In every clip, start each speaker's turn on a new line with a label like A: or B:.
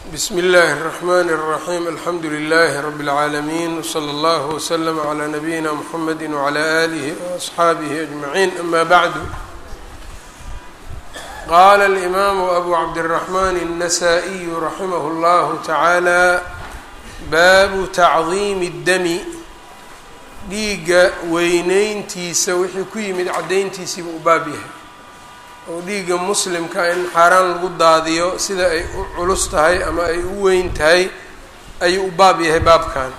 A: bsm اllh الرحmn الرaحيم alxamdu لlh رb العaalمين وslى اllه وslm عlى نbyina mحamd وعlى آlih وأصxaabih أجمعين ama bعd qala الإmam أbu cabdالرحmn النsائي raximh اllah taعaalى baabu تacظim الdmi dhiiga weyneyntiisa wixii ku yimid cadayntiisiiba u baab yahay oo dhiigga muslimka in xaaraan lagu daadiyo sida ay u culus tahay ama ay u weyn tahay ayuu u baab yahay baabkan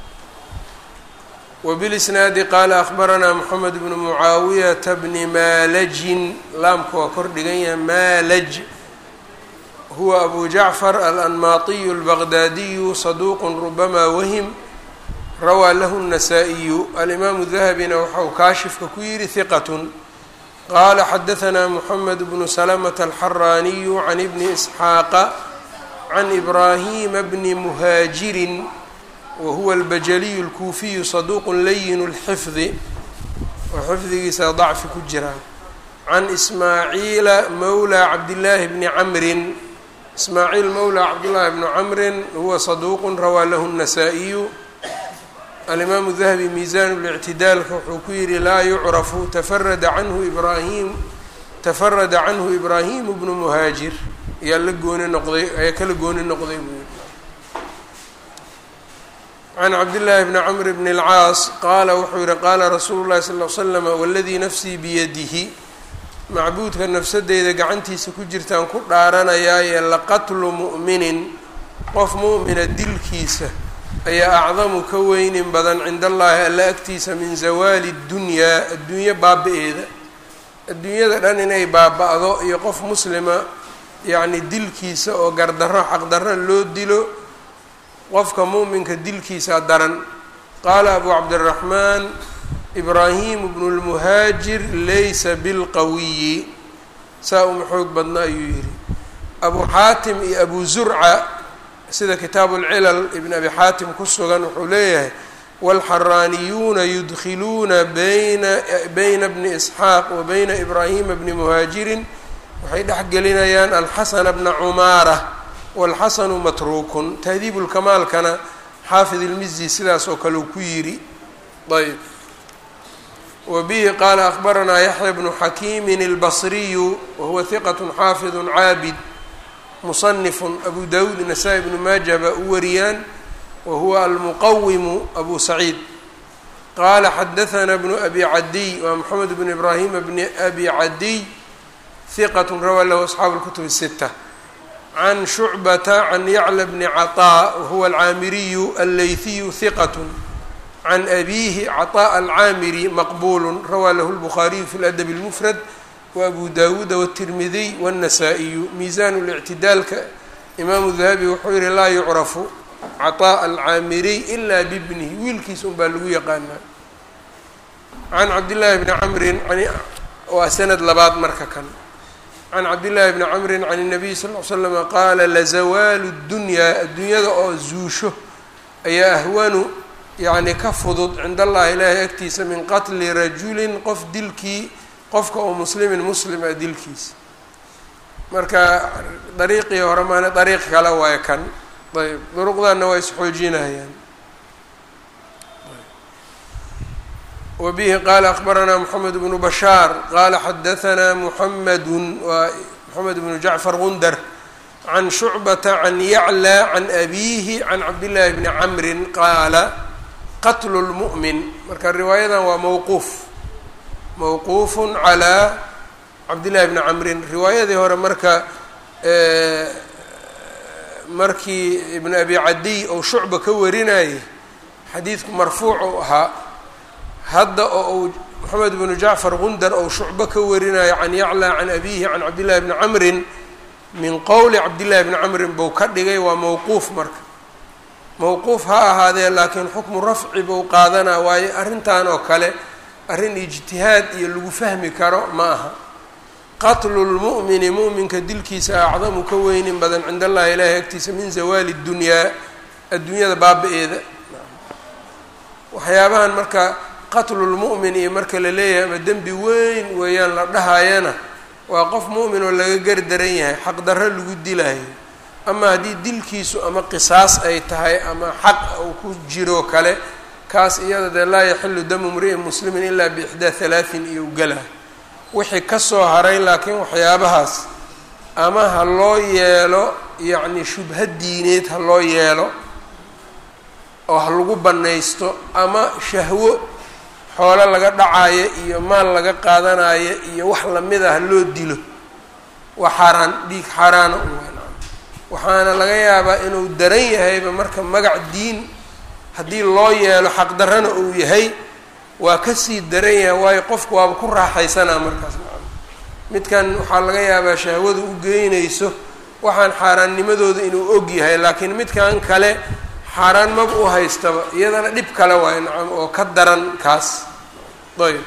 A: wbilisnaadi qaala akhbaranaa moxamed bnu mucaawiyata bni maalajin laamka waa kor dhigan yahay maalaj huwa abu jacfar alanmaatiyu albaqdaadiyu saduuqu rubama wahim rawaa lahu الnasaa-iyu alimaamu dahabina waxau kaashifka ku yihi hiqatun qala xadaثna mحamed bnu slmة الxaraaniyu can bni isxaaqa can ibrahima bni muhaajiri wahuwa اlbajaliyu اlkuufiyu saduq layin اlxifdi oo xifdigiisa dacfi ku jiraan can ismaaciila mawlى cabdillaahi bni camrin ismaaciil mawlى cabdillaahi bni camrin huwa saduq rawaa lahu الnasaa-iyu alimaamu dahabi miisaan lictidaalka wuxuu ku yihi laa yucrafu tafarada canhu ibraahim tafarada canhu ibraahimu bnu muhaajir ayaa la gooni noqday ayaa kala gooni noqday buu yihi can cabdillaahi bni camr bni اlcaas qaala wuxuu yihi qaala rasuulu llahi sal l slama waladii nafsii biyadihi macbuudka nafsadeyda gacantiisa ku jirtaan ku dhaaranayaaye laqatlu mu'minin qof mu'mina dilkiisa ayaa acdamu ka weynin badan cinda allaahi alla agtiisa min zawaali ddunyaa adduunyo baaba-eeda adduunyada dhan inay baaba-do iyo qof muslima yacni dilkiisa oo gardarro xaqdarro loo dilo qofka mu'minka dilkiisa daran qaala abu cabdiraxmaan ibraahimu bnu lmuhaajir laysa bilqawiyi saa uma xoog badna ayuu yidhi abu xaatim iyo abu zurca sida kitaabu lcilal ibn abi xaatim ku sugan wuxuu leeyahay wاlxaraaniyuuna yudkiluuna bayna bayna bni isxaaq wa bayna ibraahima bni muhaajirin waxay dhexgelinayaan alxasana bna cumaara wاlxasanu matruukun tahdiib lkamaalkana xaafid ilmizi sidaas oo kale uu ku yidhi ayb wa bihi qaala akbaranaa yaxya bnu xakiimin اlbasriyu wahuwa hiqat xaafid caabid muصنف أbu dawud نasaa-i بnu maaja baa u wariyaan wa huwa almuqawimu abu saciid qaala xadaثna bnu abi cadiy waa mxamed bn ibrahima bni abi cadiy hiqat rawaa lahu asxaabu اlkutub الsitة can shucbata can yacla bni caطاء wahuwa alcaamiriyu allayhiyu hiqat can abihi caطاء alcaamiri maqbul rawaa lahu اlbukhaariyu fi اladb اlmfrad wabu dawuuda wالtirmidiy wالnasaa-iyu miisaan اlictidaalka imaamu dahabi wuxuu yihi laa yucrafu caطaaء alcaamiriy ila bibnihi wiilkiisa un baa lagu yaqaanaa can cabdillaahi bni camrin waa sanad labaad marka kan can cabdillaahi bni camrin can الnabiy sal ll slama qaala lazawaalu اdunyaa adduunyada oo zuusho ayaa ahwanu yani ka fudud cind allahi ilaahay agtiisa min qatli rajulin qof dilkii qofka oo muslimin muslim a dilkiisa marka dariiqii hore maana dariiq kale waayo kan ayb duruqdanna waa isxoojinayaan wa bihi qaala akbaranaa moxamed bnu bashaar qaala xadahanaa muxamedun waa moxamed bnu jacfar gundar can shucbata can yaclى can abiihi can cabdillaahi bni camrin qaala qatlu lmu'min marka riwaayadan waa mowquuf mawquuf calى cabdillahi bni camrin riwaayadii hore marka markii ibn abi cadiy ou shucba ka warinayay xadiidku marfuuc ou ahaa hadda oo uu moxamed bnu jacfar gundar ou shucbo ka warinayo can yaclى can abihi can cabdillahi bni camrin min qowli cabdillahi bni camrin bou ka dhigay waa mawquuf marka mawquuf ha ahaadee laakiin xukmu rafci bou qaadanaa waayo arrintan oo kale arrin ijtihaad iyo lagu fahmi karo ma aha qatlu lmu'mini mu'minka dilkiisa acdamu ka weynin badan cinda allahi ilaahi agtiisa min zawaali dunyaa adduunyada baaba-eeda waxyaabahan marka qatlulmu'min iyo marka la leeyahay ama dembi weyn weeyaan la dhahayana waa qof mu'min oo laga gardaran yahay xaqdarro lagu dilayo ama haddii dilkiisu ama qisaas ay tahay ama xaq uu ku jiro kale kaas iyada dee laa yaxilu damu mri'in muslimin ilaa biixdaa halaatin iyo gala wixii kasoo haray laakiin waxyaabahaas ama ha loo yeelo yacni shubha diineed ha loo yeelo oo ha lagu bannaysto ama shahwo xoolo laga dhacayo iyo maal laga qaadanayo iyo wax lamida ha loo dilo waa xaaraan dhiig xaaraana u waxaana laga yaabaa inuu daran yahayba marka magac diin haddii loo yeelo xaqdarrana uu yahay waa kasii daran yahay waayo qofku waaba ku raaxaysanaa markaas midkan waxaa laga yaabaa shahwadu u geynayso waxaan xaaraannimadooda inuu og yahay laakiin midkan kale xaaraan maba u haystaba iyadana dhib kale waayo nacam oo ka daran kaas ayb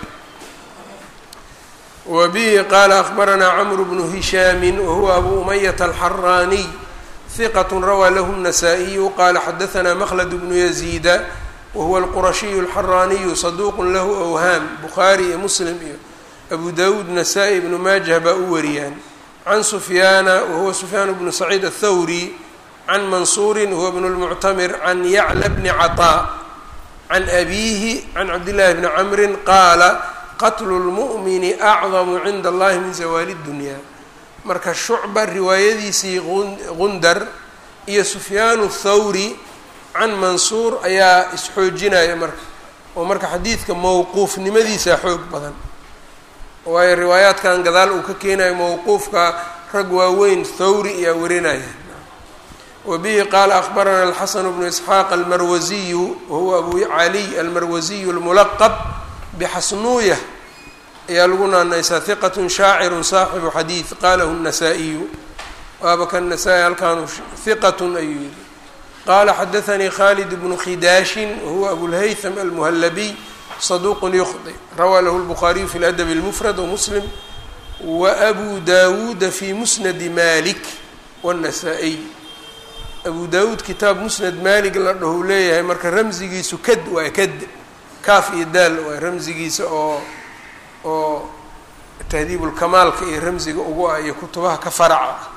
A: wa bihi qaala akbaranaa camru bnu hishaami wahuwa abu umayata alxaraaniy hiqat rawaa lahu الnasaa-iyu qala xadaanaa mklad bnu yaziida wahuwa alqurashiyu alxaraaniyu saduuq lahu awhaam bukhaari iyo muslim iyo abu dawuud nasaa-i ibnu maajah baa u wariyaan can sufyaana wahuwa sufyaan bnu saciid aلthawri can mansuuri huwa bn اlmuctamir can yacla bni caطaa can abiihi can cabdillahi bni camri qaala qatlu اlmu'mini acdamu cinda allahi min zawaali اdunya marka shucba riwaayadiisii gundar iyo sufyaanu thawri can mansuur ayaa isxoojinaya marka oo marka xadiidka mowquufnimadiisa xoog badan waayo riwaayaadkan gadaal uu ka keenayo mowquufka rag waaweyn thawri ayaa warinaya wa bihi qaala akbarana alxasanu bnu isxaaq almarwasiyu wahuwa abu caliy almarwasiyu almulaqab bixasnuuya ayaa lagu naanaysaa hiqatun shaacirun saaxibu xadiid qalahu الnasaa-iyu waaba kan nasaa-i halkaanu hiqatun ayuu yihi qaala xadaanii khalid bnu khidaashin wahuwa abulhaytham almuhallabiy saduuqun yukhdi rawaa lahu lbukhaariyu fi ladabi اlmufrad wamuslim waabu dawuuda fi musnadi malik wاnnasaa-iy abu dawuud kitaab musnad malig la dhahu leeyahay marka ramsigiisu kad waa kad kaaf iyo daal waa ramsigiisa oo oo tahdiibulkamaalka iyo ramsiga ugu ah iyo kutubaha ka faraca ah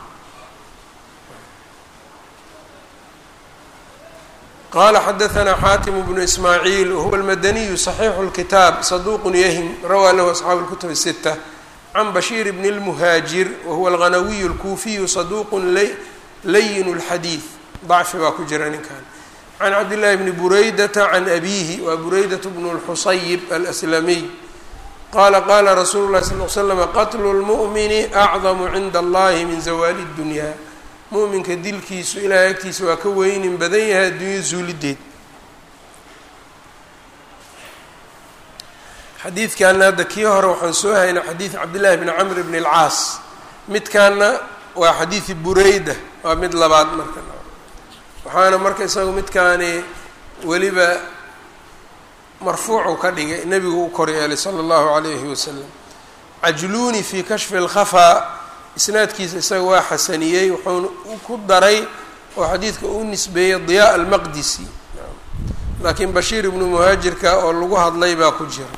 A: qala xadaanaa xaatim bnu ismaaciil wahuwa almadaniyu صaxiixu اlkitaab saduuqun yahim rawaa lahu asxaabu اlkutub الsita can bashiir bni اlmuhaajir wahuwa alghanawiyu اlkuufiyu saduuqun layin اlxadiid dacfi baa ku jira ninkan can cabdillahi bni buraydata can abiihi waa buraydat bnu اlxusayib alslamiy qala qala rasuulu lahi sal l slama qatlu lmu'mini acdamu cinda allahi min zawaali اddunya mu'minka dilkiisu ilahay agtiisa waa ka weynin badan yahay addunya zuulideed xadiidkaana hadda kii hore waxaan soo haynay xadiid cabdillahi bni camr bni اlcaas midkaana waa xadiidi bureyda waa mid labaad marka waxaana marka isagu midkaani weliba marfuucu ka dhigay nebigu u kor yeelay sala allahu calayhi wasalam cajluuni fii kashfi اlkhafaa isnaadkiisa isaga waa xasaniyey wuxuuna ku daray oo xadiidka u nisbeeyey diyaa almaqdisi laakiin bashiir ibnu muhaajirka oo lagu hadlay baa ku jira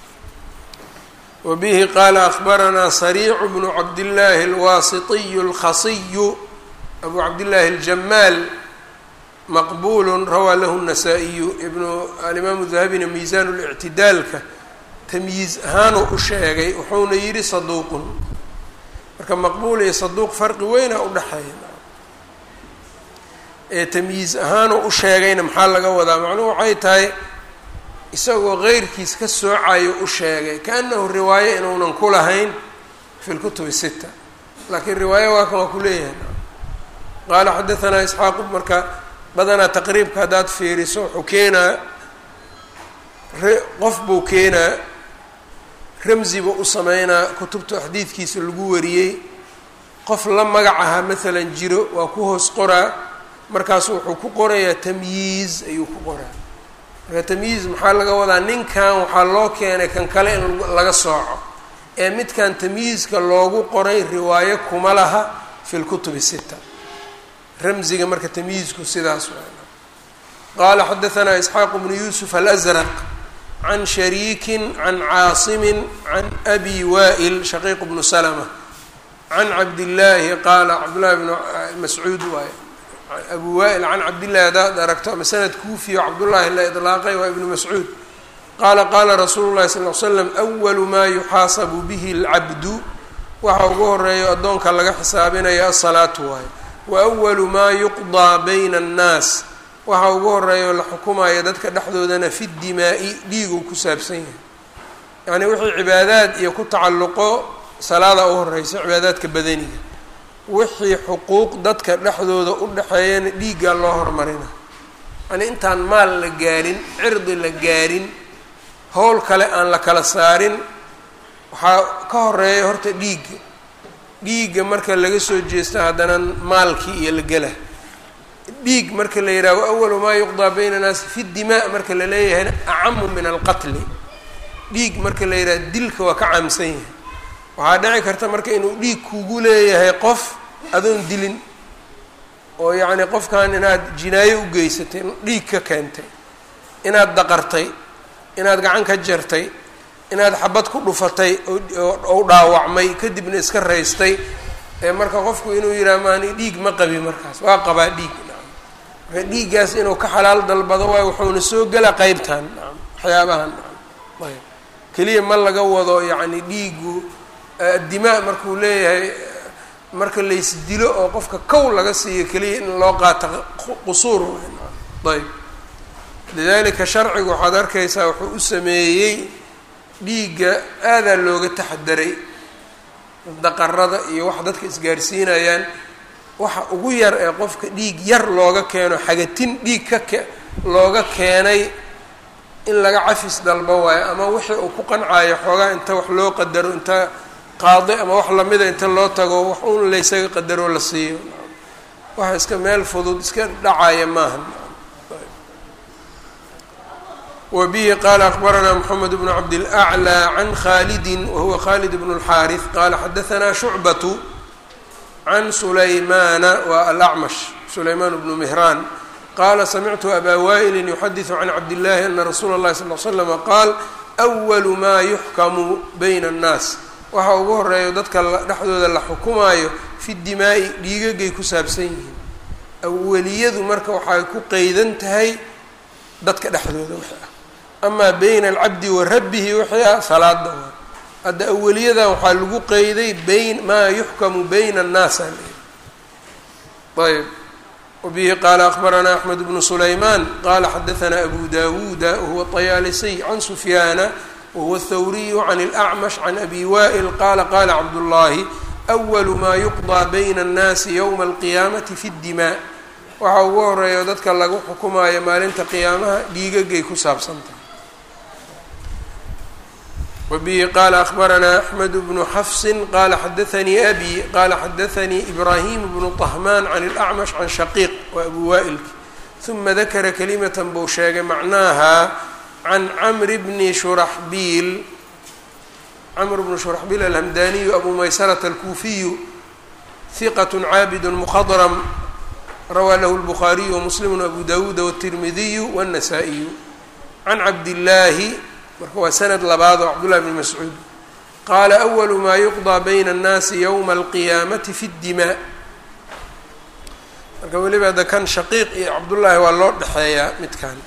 A: wa bihi qaala akbaranaa sariicu bnu cabdillaahi alwaasitiyu alkhasiyu abu cabdillaahi aljamaal maqbul rawaa lahu الnasaa-iyu ibnu alimaamu dahabina miisaan اlictidaalka tamyiiz ahaanuu u sheegay wuxuuna yidhi saduuqun marka maqbuul iyo saduuq farqi weyna udhexeeya ee tamyiiz ahaanuu u sheegayna maxaa laga wadaa macnuhu waxay tahay isagoo keyrkiis ka soocayo u sheegay kaanahu riwaayo inuunan ku lahayn fi lkutubi sita laakiin riwaayo waa kan waa ku leeyahay qaala xadaanaa isxaaqu marka badanaa taqriibka haddaad fiiriso wuxuu keenaa qof buu keenaa ramzi buu u sameynaa kutubta xadiidkiisa lagu wariyey qof la magac ahaa maalan jiro waa ku hoos qoraa markaasu wuxuu ku qorayaa tamyiiz ayuu ku qoraa marka tamyiiz maxaa laga wadaa ninkan waxaa loo keenay kan kale in laga sooco ee midkan tamyiizka loogu qoray riwaayo kuma laha fi lkutubi sita ramziga marka tamyiizku sidaas waa qaala xadaanaa isxaaqu bnu yuusuf alazraq can shariikin can caasimin can abi wa'il shaqiiq bnu salma can cabdillaahi qaala cabdullahi bnu mascuud waaye abu waa'il can cabdillahi haddaad aragto ama sanad kuufiyo cabdullaahi la idlaaqay waa ibnu mascuud qaala qaala rasuulu llahi sal l slam awalu maa yuxaasabu bihi alcabdu waxa ugu horeeyo addoonka laga xisaabinaya asalaatu waaye wa awalu maa yuqdaa bayna annaas waxa ugu horeeyo la xukumaya dadka dhexdoodana fi dimaa'i dhiiguu ku saabsan yahay yacnii wixii cibaadaad iyo ku tacalluqo salaada u horeysa cibaadaadka badaniga wixii xuquuq dadka dhexdooda u dhexeeyana dhiiggaa loo hormarina yacnii intaan maal la gaarin cirdi la gaarin howl kale aan la kala saarin waxaa ka horeeya horta dhiigga dhiigga marka laga soo jeesto haddana maalkii iyo la gela dhiig marka la yidhaho awalu maa yuqdaa bayna naasi fi dimaa marka la leeyahayna acamu min alqatli dhiig marka la yidhaha dilka waa ka caamsan yahay waxaa dhici karta marka inuu dhiig kugu leeyahay qof adoon dilin oo yacni qofkan inaad jinaayo u geysatay dhiig ka keentay inaad daqartay inaad gacan ka jartay inaad xabad ku dhufatay oo dhaawacmay kadibna iska raystay ee marka qofku inuu yidhaha maani dhiig ma qabi markaas waa qabaa dhiig marka dhiiggaas inuu ka xalaal dalbado waayo wuxuuna soo gela qeybtan waxyaabahan ayb keliya ma laga wado yacni dhiigu dimaa markuu leeyahay marka laysdilo oo qofka kow laga siiyo keliya in loo qaato qusuur ayb lidalika sharcigu waxaad arkaysaa wuxuu u sameeyey dhiigga aadaa looga taxadaray daqarada iyo wax dadka isgaarsiinayaan waxa ugu yar ee qofka dhiig yar looga keeno xagatin dhiig ka ke looga keenay in laga cafis dalbo waayo ama wixii uu ku qancaayo xoogaa inta wax loo qadaro inta qaadi ama wax lamida inta loo tago wax uun laysaga qadaroo la siiyo waxa iska meel fudud iska dhacaya maaha wbihi qala akbaranaa mxamed bnu cabdilأclى can khalidi wahuwa khalid bn اlxaariث qala xadaanaa shucbatu can sulaymana wa alacmash sulayman bnu mihraan qala samictu abaa waa'ili yuxadiثu can cabdillahi ana rasuula اllahi sal l slama qaal أwalu ma yuxkamu bayna الnaas waxa ugu horeeyo dadka dhexdooda la xukumaayo fi dimaa'i dhiigagay ku saabsan yihiin awaliyadu marka waxay ku qeydan tahay dadka dhexdooda wix ah amaa bayna alcabdi wa rabbihi wixii ah salaada waa hadda awaliyadan waxaa lagu qeyday bayn maa yuxkamu bayna annaas ayb wabihi qaala akbaranaa axmed bnu sulaymaan qala xadaanaa abu dawuuda wahuwa طayaalisiy can sufyaana wahuwa athawriyu can اlأcmash can abi wa'il qala qala cabdullaahi أwalu maa yuqضىa bayna الnaasi ywma alqiyaamati fi اdimaa waxa ugu horeeyo dadka lagu xukumaayo maalinta qiyaamaha dhiigagay ku saabsantahay wbihi qala akbaranaa axmed bnu xafsi qala xadaanii abi qala xadaanii ibrahim bnu طahmaan can اlأcmash can shaqiiq wa abu wa'ilki ثuma dakara kalimata buu sheegay macnaaha can camri bni shuraxbiil camr bnu shuraxbiil alhamdaniyu abu maysarata alkuufiyu hiqat caabid mkhadrm rawaa lahu lbukhaariyu wamuslimu abu dawuuda wاtirmidiyu wالnasaa-iyu can cabdillaahi marka waa sanad labaad oo cabdullahi bn mascuud qaala awalu maa yuqضىa bayna الnaasi ywma alqiyaamati fi اdimaa marka weliba ada kan shaqiiq iyo cabdullaahi waa loo dhexeeyaa midkan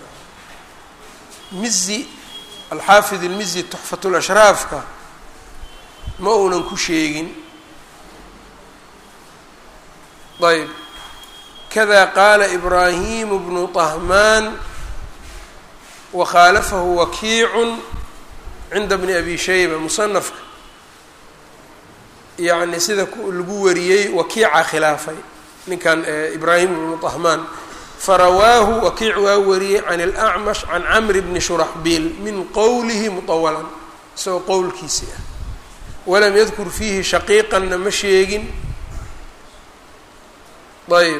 A: mizi alxaafid ilmizi tuxfat lashraafka ma uunan ku sheegin ayb kada qaala ibraahimu bnu طahmaan wakhaalafahu wakiicu cinda bni abi shayba musanafka yacni sida lagu wariyey wakiica khilaafay ninkan ibraahim bnu طahmaan farawaahu wakiic waa wariyey can اlأcmash can camri bni shuraxbiil min qowlihi muطawalan isagoo qowlkiisii ah walam yadkur fiihi shaqiiqanna ma sheegin ayb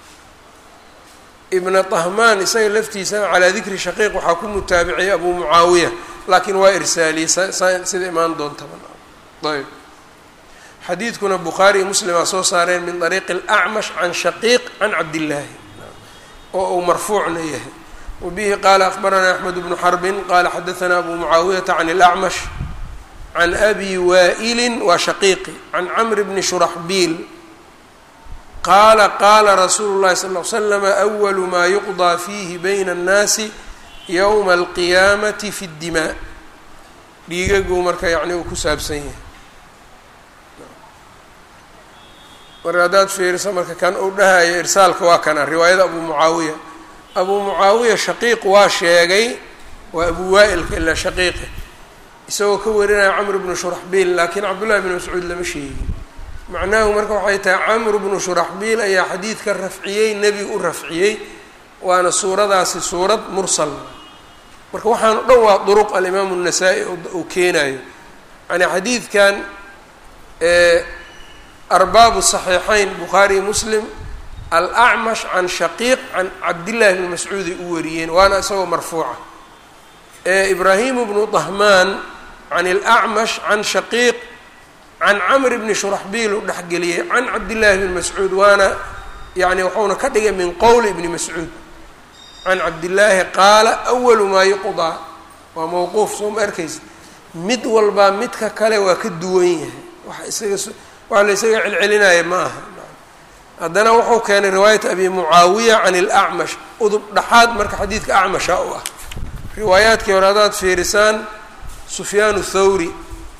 A: ibna طahmaan isaga laftiisana calaa dikri shaqiiq waxaa ku mutaabiciyay abu mucaawiya laakiin waa irsaaliyey sida imaan doontaba ayb xadiidkuna bukhaari iyo muslimaa soo saareen min طariiqi اlأcmash can shaqiiq can cabdillaahi oo uu marfuucna yahay wabihi qaala akbaranaa axmed bnu xarbin qala xadaanaa abu mucaawiyata can اlأcmash can abi waa'ilin waa shaqiiqi can camr bni shuraxbiil qaala qaala rasuulu llahi sal l slama awalu maa yuqdaa fiihi bayna annaasi yowma alqiyaamati fi ddimaa dhiigaguu marka yacni uu ku saabsan yahay marka haddaad fiiriso marka kan uu dhahayo irsaalka waa kana riwaayada abu mucaawiya abuu mucaawiya shaqiiq waa sheegay waa abu waa'ilka ilaa shaqiiqi isagoo ka warinaya camr bnu shuraxbiil laakiin cabdullahi bn mascuud lama sheegin macnahu marka waxay tahay camr bnu shuraxbiil ayaa xadiidka rafciyey nebiga u rafciyey waana suuradaasi suurad mursal marka waxaan o dhan waa duruq alimaamu الnasaa-i uu keenayo yani xadiidkan arbaabu صaxiixayn bukhaariy muslim alacmash can shaqiiq can cabdillahi bni mascuuday u wariyeen waana isagoo marfuuca ibraahimu bnu dahmaan can اlacmash can shaqiiq can camr bni shuraxbiil uu dhexgeliyey can cabdillahi bni mascuud waana yani waxauna ka dhigay min qowli ibni mascuud can cabdillaahi qaala awalu maa yuqdaa waa mowquuf soo ma arkaysa mid walbaa midka kale waa ka duwan yahay wax isaga waxa la isaga celcelinaya ma aha haddana wuxuu keenay riwaayat abi mucaawiya can ilacmash udub dhaxaad marka xadiidka acmasha u ah riwaayaadkii hore haddaad fiirisaan sufyaanu thawri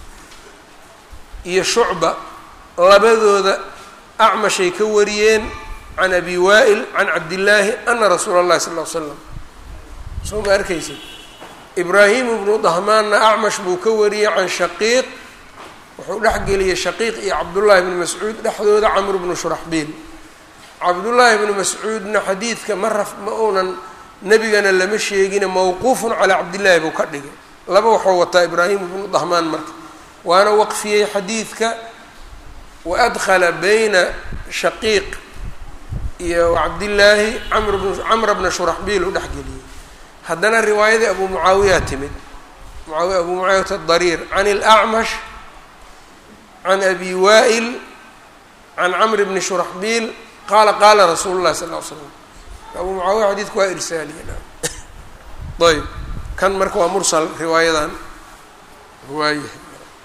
A: iyo shucba labadooda acmashay ka wariyeen can abi waa'il can cabdillaahi ana rasuula اllahi sal l slam soo ma arkaysa ibraahimu bnu dahmaanna acmash buu ka wariyey can shaqiiq wuxuu dhexgeliyey shaqiiq iyo cabdullaahi bni mascuud dhexdooda camr bnu shuraxbiil cabdullaahi bni mascuudna xadiidka ma raf ma uunan nebigana lama sheegine mawquufun calaa cabdillaahi buu ka dhigay laba waxuu wataa ibraahimu bnu dahmaan marka waana waqfiyey xadiidka wa adkhala bayna shaqiiq iyo cabdillaahi camr bn camra bna shuraxbiil uu dhexgeliyey haddana riwaayadii abu mucaawiya timid muaawiya abu mucaawiyat adariir can ilacmash can abi waa'il can camr bni shuraxbiil qaala qaala rasuulu llahi sal l slam abu mucaawiya xadiidku waa irsaaliyen ayb kan marka waa mursal riwaayadan waayahay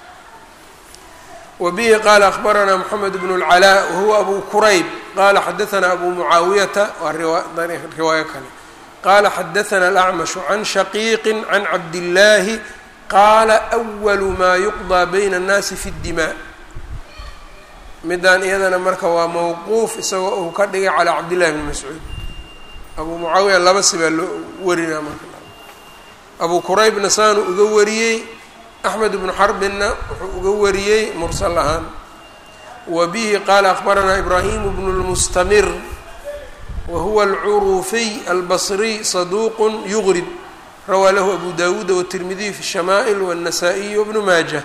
A: wbihi qaala akbaranaa mxamed bn اlcalaa wahuwa abu kurayb qala xadaanaa abu mucaawiyata waa riwaayo kale qala xadaana alacmashu can shaqiiqi can cabdillaahi qaala أwalu maa yuqضىa bayna الnaasi fi اdimaa midaan iyadana marka waa mawquuf isagoo uu ka dhigay calaa cabdillahi bni mascuud abu mucaawiya laba sibaa loo warinaa marka abu quraybna saanu uga wariyey axmed bnu xarbinna wuxuu uga wariyey mursal ahaan wa bihi qaala akbaranaa ibraahimu bnu lmustamir wa huwa alcuruufiy albasriy saduuqun yugrib rawaa lahu abu dawuuda watirmidiy fi shamaa'il wاnnasaa-iy wbnu maaja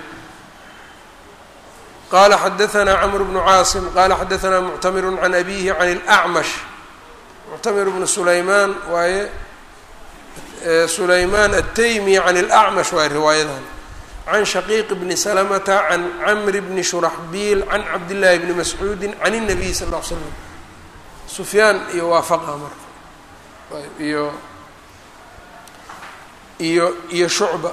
A: qala xadaanaa camr bnu caasim qala xadaanaa muctamiru can abihi can اlacmash muctamir bnu sulaymaan waaye sulaymaan ataymi can اlacmash waaye riwaayadan can shaqiiq bni salamata can camri bni shuraxbiil can cabdillaahi bni mascuudi can الnabiy sal ll l slam sufyaan iyo waafaqa marka iyo iyo iyo shucba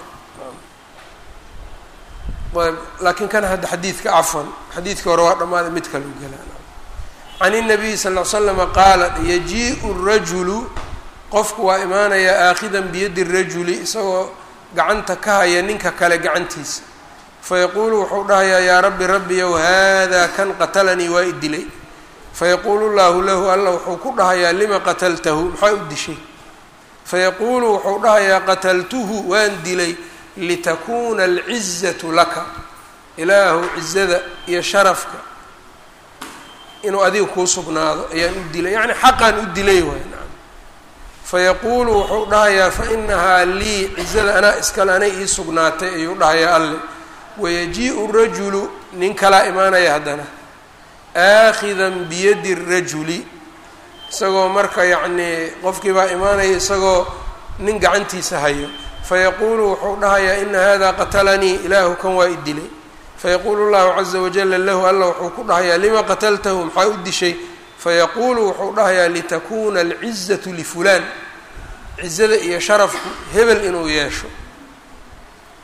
A: ayb laakiin kan hadda xadiidka cafwan xadiidkii hore waa dhammaaday mid kale u gelaa can الnabiyi sal ll slama qaala yajiiءu الrajulu qofku waa imaanayaa aakhidan biyadi الrajuli isagoo gacanta ka haya ninka kale gacantiisa fayaquulu wuxuu dhahayaa yaa rabbi rabbiyow haadaa kan qatalanii waa i dilay fayaquulu llaahu lahu alla wuxuu ku dhahayaa lima qataltahu maxaa u dishay fayaquulu wuxuu dhahayaa qataltuhu waan dilay litakuuna alcizatu laka ilaahu cizada iyo sharafka inuu adiga kuu sugnaado ayaan u dilay yacni xaqaan u dilay waay nacam fayaquulu wuxuu dhahayaa fa inahaa lii cizada anaa iskale anay ii sugnaatay ayuu dhahayaa alle wayajiiءu rajulu nin kalaa imaanaya haddana aakhidan biyadi rajuli isagoo marka yacnii qofkii baa imaanaya isagoo nin gacantiisa hayo fayaquulu wuxuu dhahayaa ina hada qatalanii ilaahu kan waa i dilay fayaquulu llahu caza wajala lahu alla wuxuu ku dhahayaa lima qataltahu maxaa u dishay fayaquulu wuxuu dhahayaa litakuuna alcizatu lifulaan cizada iyo sharafku hebel inuu yeesho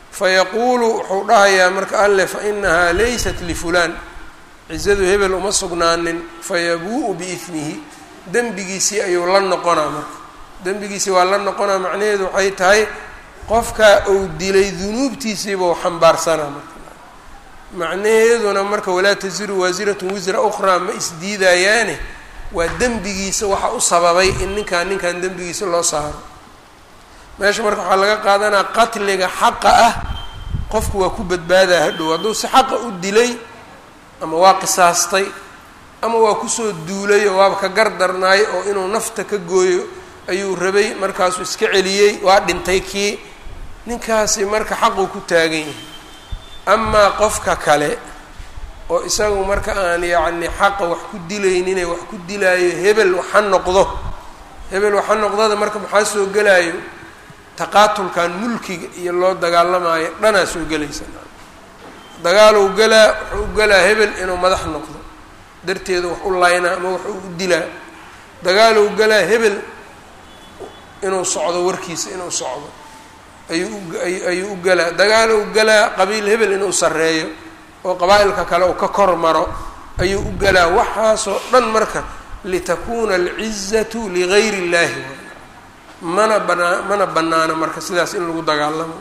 A: fayaquulu wuxuu dhahayaa marka alle fa inahaa laysat lifulaan cizadu hebel uma sugnaanin fayabuu-u biismihi dembigiisii ayuu la noqonaa marka dembigiisii waa la noqonaa macnaheedu waxay tahay qofkaa uu dilay dunuubtiisiibuu xambaarsanaa marka macnaheeduna marka walaa tasiru waasiratun wisra ukhraa ma isdiidayaane waa dembigiisa waxa u sababay in ninkaan ninkan dembigiisa loo saaro meesha marka waxaa laga qaadanaa qatliga xaqa ah qofku waa ku badbaadaa hadhow hadduu si xaqa u dilay ama waa qisaastay ama waa kusoo duulay oo waaba ka gardarnaay oo inuu nafta ka gooyo ayuu rabay markaasuu iska celiyey waa dhintay kii ninkaasi marka xaquu ku taagan yahay amaa qofka kale oo isagu marka aan yacni xaqa wax ku dilaynine wax ku dilaayo hebel waxa noqdo hebel waxa noqdada marka maxaa soo gelaayo taqaatulkan mulkiga iyo loo dagaalamaayo dhanaa soo gelaysa dagaaluu galaa wuxuu u galaa hebel inuu madax noqdo darteeda wax u laynaa ama wax u dilaa dagaaluu galaa hebel inuu socdo warkiisa inuu socdo ayuu ayuu u galaa dagaaluu galaa qabiil hebel inuu sarreeyo oo qabaa-ilka kale uu ka kor maro ayuu u galaa waxaasoo dhan marka litakuuna alcizatu ligayr illahi mana banaa mana banaano marka sidaas in lagu dagaalamo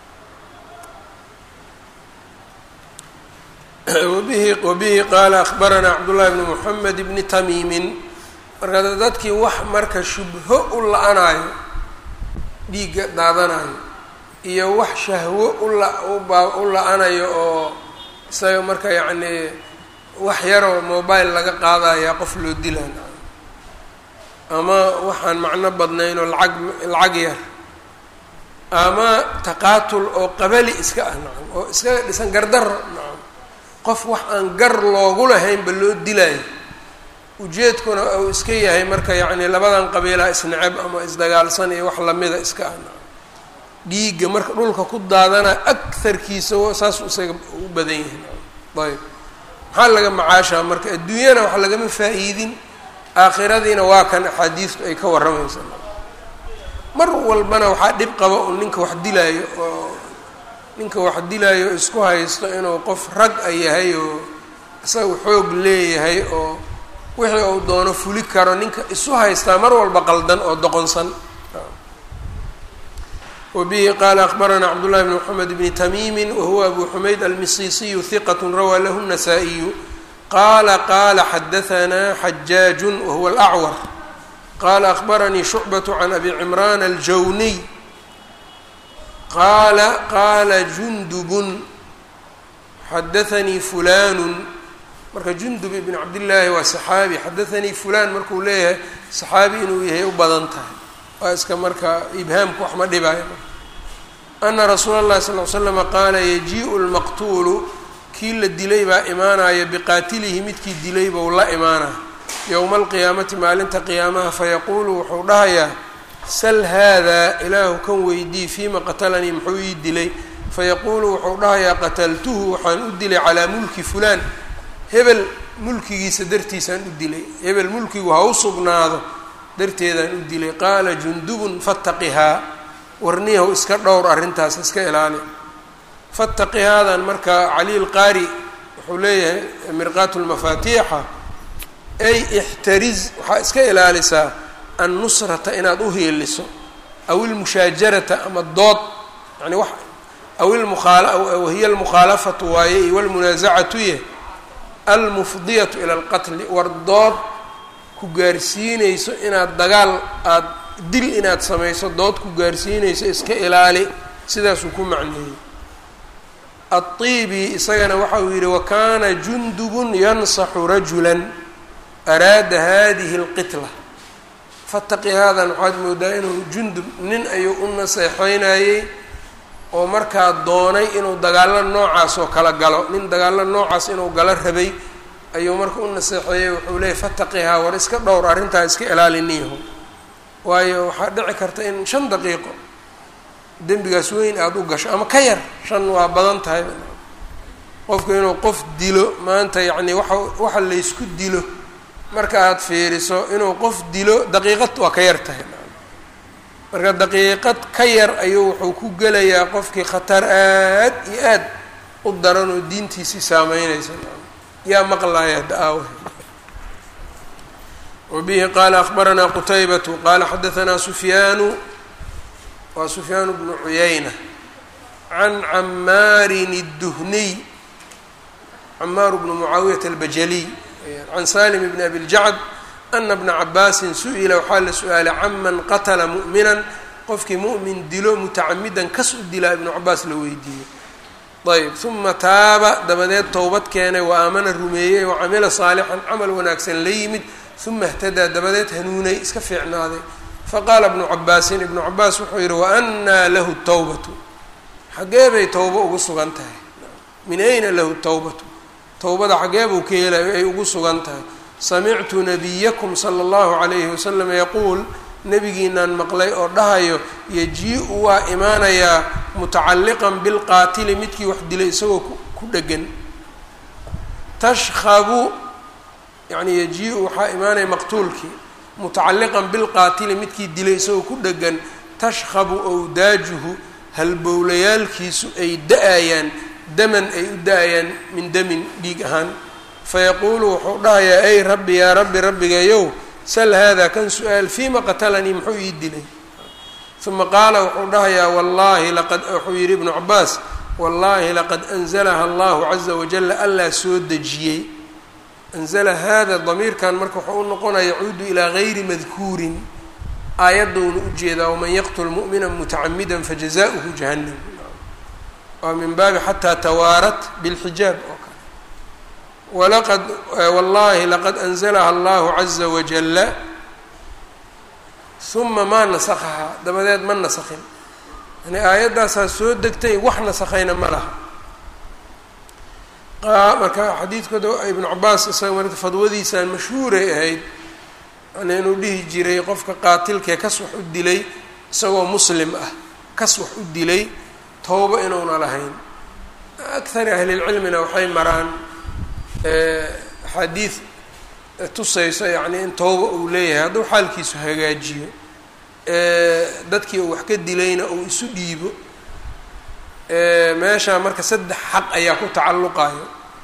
A: wabihi wabihi qaala akhbaranaa cabdullahi bni moxamed bni tamiimin marka dadkii wax marka shubho u la-anaayo dhiigga daadanayo iyo wax shahwo ula ubaa u la-anayo oo isaga marka yacnii wax yaroo mobile laga qaadayaa qof loo dilaa ama waxaan macno badnayn oo lacag lacag yar ama taqaatul oo qabali iska ah nacam oo iskaga dhisan gardaro nacam qof wax aan gar loogu lahaynba loo dilaayo ujeedkuna uu iska yahay marka yacni labadan qabiilaha isnacab ama isdagaalsan iyo wax lamida iska ah nacam dhiigga marka dhulka ku daadana agharkiisa saas isaga u badan yahay nacam ayb maxaa laga macaashaa marka adduunyana wax lagama faa-iidin aakhiradiina waa kan axaadiistu ay ka warramaysa mar walbana waxaa dhib qaba un ninka wax dilaayo oo ninka wax dilaayo isku haysto inuu qof rag a yahay oo isaga xoog leeyahay oo wixii uu doono fuli karo ninka isu haystaa mar walba qaldan oo doqonsan wabihi qaala akbaranaa cabdullahi bni moxamed bni tamiimi wahuwa abu xumayd almisiisiyu hiqat rawaa lahu الnasaa-iyu qala qala xadahanaa xajaaju wahuwa alacwar qala akbaranii shucbaة can abi cimraan aljawniy qaala qaala jundubun xadaanii fulanu marka jundub ibn cabdillaahi waa saxaabi xadaanii fulan markuu leeyahay saxaabi inuu yahay u badan tahay waa iska marka ibhaamku wax ma dhibaayo ana rasuula اllahi sal l slama qaala yajiiءu lmaqtuulu kii la dilay baa imaanaya biqaatilihi midkii dilay bou la imaanaya yowma alqiyaamati maalinta qiyaamaha fayaquulu wuxuu dhahayaa sal haadaa ilaahu kan weydii fiima qatalanii muxuu ii dilay fayaquulu wuxuu dhahayaa qataltuhu waxaan u dilay calaa mulki fulaan hebel mulkigiisa dartiisaan u dilay hebel mulkigu ha u sugnaado darteedaan u dilay qaala jundubun fattaqihaa warniyahu iska dhowr arrintaas iska ilaali fattaqi haadan marka cali lqaari wuxuu leeyahay mirqaatu lmafaatiixa ay ixtariz waxaa iska ilaalisaa annusrata inaad u hiiliso aw ilmushaajarata ama dood yani wax aw wahiya almukhaalafatu waaye iyo walmunaasacatu ye almufdiyatu ila alqatli war dood ku gaarsiinayso inaad dagaal aada dil inaad samayso dood ku gaarsiinayso iska ilaali sidaasuu ku macneeyey aلطibi isagana waxa uu yihi wakana jundubun yansaxu rajula araada hadihi اlqitla fataqi haadan waxaad moodaa inuu jundub nin ayuu u naseexeynayey oo markaa doonay inuu dagaalo noocaas oo kala galo nin dagaalo noocaas inuu galo rabay ayuu marka u naseexeeyey wuxuu leeyay fataqihaa war iska dhowr arrintaa iska ilaaliniyaho waayo waxaa dhici karta in shan daqiiqo dembigaas weyn aada u gasho ama ka yar shan waa badan tahay qofku inuu qof dilo maanta yacni waxa waxa laysku dilo marka aada fiiriso inuu qof dilo daqiiqad waa ka yar tahay marka daqiiqad ka yar ayuu wuxuu ku gelayaa qofkii khatar aad iyo aad u daran oo diintiisii saameynaysa yaa maqlaya da-aawa wabihi qaala akbaranaa qutaybatu qaala xadaanaa sufyaanu waa sufyaan bnu cuyayna can camaarin الduhniy camaar bnu mucaawiyata albajaliy can salim bni abi ljacd ana bna cabaasin su-ila waxaa la su-aalay caman qatala mu'minan qofkii mu'min dilo mutacamidan kas u dilaa ibnu cabaas la weydiiyey ayb uma taaba dabadeed towbad keenay wa aamana rumeeyey wa camila saalixan camal wanaagsan la yimid uma ihtadaa dabadeed hanuunay iska fiicnaaday faqaala ibnu cabaasin ibnu cabaas wuxuu yidhi waannaa lahu tawbatu xaggee bay towbo ugu sugan tahay min ayna lahu tawbatu towbada xaggee buu ka helayo ay ugu sugan tahay samictu nabiyakum sala allahu calayhi wasalam yaquul nabigiinaan maqlay oo dhahayo yajii-u waa imaanayaa mutacalliqan bilqaatili midkii wax dilay isagoo ku dhegan tashkhabu yacni yajii-u waxaa imaanaya maqtuulkii mutacalliqan bilqaatili midkii dilay isagoo ku dhegan tashkhabu awdaajuhu halbowlayaalkiisu ay da-ayaan daman ay u da-ayaan min damin dhiig ahaan fayaquulu wuxuu dhahayaa ay rabbi yaa rabbi rabbigayow sal haadaa kan su-aal fiima qatalanii muxuu ii dilay uma qaala wuxuu dhahayaa wallaahi laqad wuxuu yidhi ibnu cabaas wallaahi laqad anzalaha allahu caza wajala allaa soo dejiyey anzala hada damiirkan marka wuxuu u noqonaya yacuudu ilaa gayri madkuurin aayaddouna ujeedaa waman yaqtul mu'mina mutacamida fajazauhu jahannam waa min baabi xataa tawaarat bilxijaab oo kale walaqad wallahi laqad anzalaha allahu caza wajala uma maa nasakhahaa dabadeed ma nasakhin yani aayaddaasaa soo degtay wax nasakhayna ma laha marka xadiidkooda ibnu cabaas isaga marka fadwadiisaan mashhuuray ahayd yani inuu dhihi jiray qofka qaatilkee kas wax u dilay isagoo muslim ah kas wax u dilay towbo inuuna lahayn akari ahlilcilmina waxay maraan axaadiid tusayso yacni in towba uu leeyahay hadduu xaalkiisu hagaajiyo dadkii uu wax ka dilayna uu isu dhiibo meeshaa marka saddex xaq ayaa ku tacalluqayo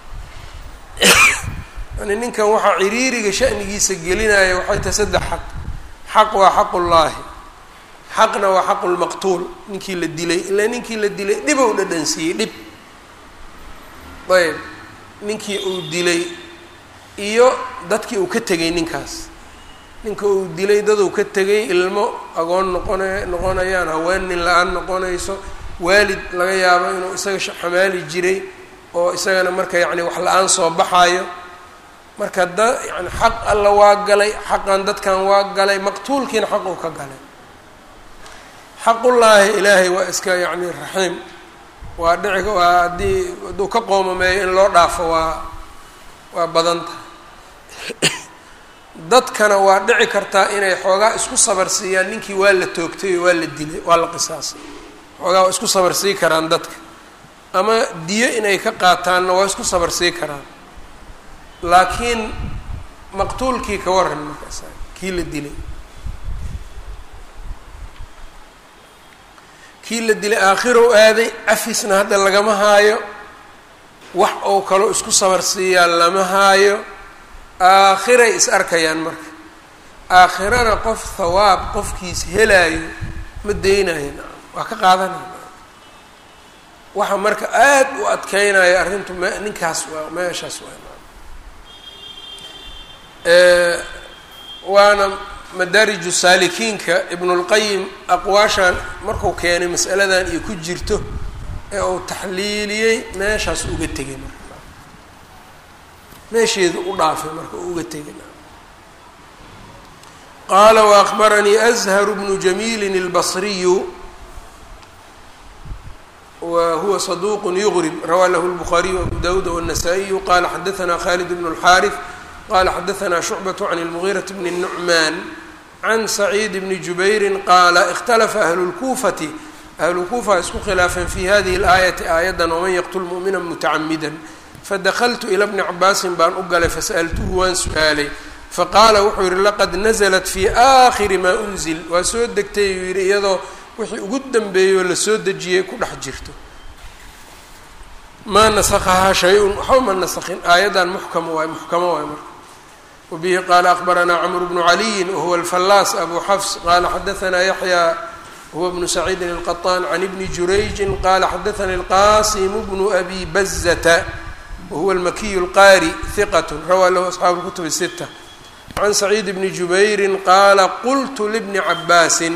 A: yani ninkan waxaa ciriiriga shanigiisa gelinaya waxay tahay saddex xaq xaq waa xaqullaahi xaqna waa xaqulmaqtuul ninkii la dilay ilaa ninkii la dilay dhibow dhadhansiiyey dhib ayb ninkii uu dilay iyo dadkii uu ka tegay ninkaas ninka uu dilay daduu ka tegay ilmo agoon noqona noqonayaan haween nin la-aan noqonayso waalid laga yaabo inuu isaga xamaali jiray oo isagana marka yacni wax la-aan soo baxaayo marka da yani xaq alla waa galay xaqan dadkan waa galay maqtuulkiina xaq uu ka galay xaqullaahi ilaahay waa iska yacni raxiim waa dhici waa haddii hadduu ka qoomameeyo in loo dhaafo waa waa badan tahay dadkana waa dhici kartaa inay xoogaa isku sabarsiiyaan ninkii waa la toogtay oo waa la dilay waa la qisaasay xoogaa waa isku sabarsii karaan dadka ama diyo inay ka qaataanna waa isku sabarsii karaan laakiin maqtuulkii ka waran markaas kii la dilay kii la dilay aakhirow aaday cafisna hadda lagama haayo wax oo kaloo isku sabarsiiyaa lama haayo aakhiray is arkayaan marka aakhirana qof hawaab qofkiis helaayo ma deynayo waa ka qaadanaya waxa marka aad u adkeynaya arrintu m ninkaas waa meeshaas waa waana madaariju saalikiinka ibnulqayim aqwaashan marku keenay masaladan iyo ku jirto ee uu taxliiliyey meeshaas uga tegay marka meesheedu u dhaafay marka uu uga tegay qaala waakbaranii azharu bnu jamiilin اlbasriyu wa huwa saduq yugrib rawaa lahu lbukhaariyu abu dawuud wالnasaa-iyu qala xadaثna khalid bn اlxaariث qala xadaثna shucbaة can اlmugiiraة bn الnucmaan can saciid bni jubayri qaala ikhtalafa ahlu lkuufati ahlu kuufa isku khilaafeen fi hadihi اlaayati aayaddan waman yaqtul mu'mina mutacamida fadakltu ila bni cabaasin baan u galay fasa'altuhu waan su-aalay faqaala wuxuu yihi laqad naزlat fi aakhiri maa unzil waa soo degtay uu yihi iyadoo wixii ugu dambeeyey oo lasoo dejiyey ku dhex jirto maa nasakahaa shay-un waxba ma naskin aayaddan muxkam waay muxkamo waay marka wabihi qaala akbaranaa cmr bnu caliyin wahuwa alfallaas abu xafs qaala xadaanaa yaxya huwa bnu saciidin الqaطaan can ibni jurayjin qala xadaanii اlqasim bnu abi bazata wahuwa almakiyu اlqaari hiqat rawaa lahu asxaabu اlkutub الsita can saciid bni jubayri qaala qultu libni cabaasin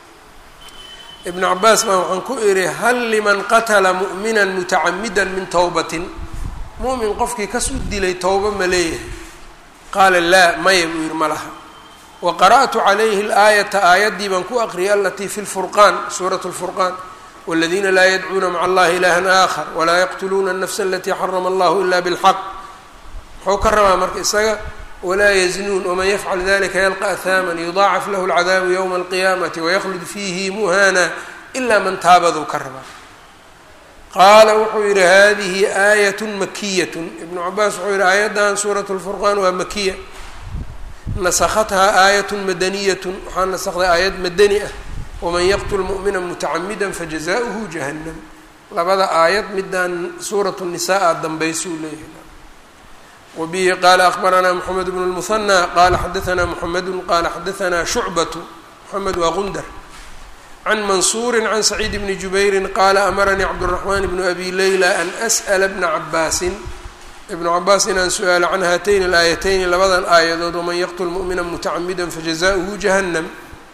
A: ibn cabaas baan waxaan ku idhi hal liman qatla mu'mina mutacamida min towbatin mu'min qofkii kas u dilay towba ma leeyahay qaala laa maya buu yihi ma laha wa qara'tu calayhi اlaayata aayaddii baan ku aqriyay alatii fi lfurqaan suurat lfurqaan wاladiina laa yadcuuna maca allahi ilahan aakhar walaa yaqtuluuna الnafsa alatii xarama allahu ila bاlxaq muxuu ka rabaa marka isaga walaa yaznuun wman yafcal dalika yalqa ahaaman yudaacaf lahu اlcadaabu ywma alqiyaamati waykhlud fiihi muhana ila man taabaduu ka rabaa qaala wuxuu yihi hadihi aayat makiyat ibnu cabaas wuxuu yihi aayaddan suurat lfurqaan waa makiya nasakhathaa aayat madaniyat waxaa nasakday aayad madani ah waman yaqtul mu'mina mutacamida fajazaؤuhu jahannam labada aayad midaan suurat nisaa dambaysuu leeyahay wbihi qala akbaranaa mxamed bn اlmuhanى qala xadaanaa mxamedu qala xadaanaa shucbatu mxamed waa gundar can mansuuri can saciid bni jubayri qaala amaranii cabdالraxman bnu abi leyla an as'la bna cabaasin ibnu cabaas inaan su-aalo can haatayni اlaayatayni labadan aayadood waman yaqtul mu'mina mutacamida fajazaؤuhu jahannam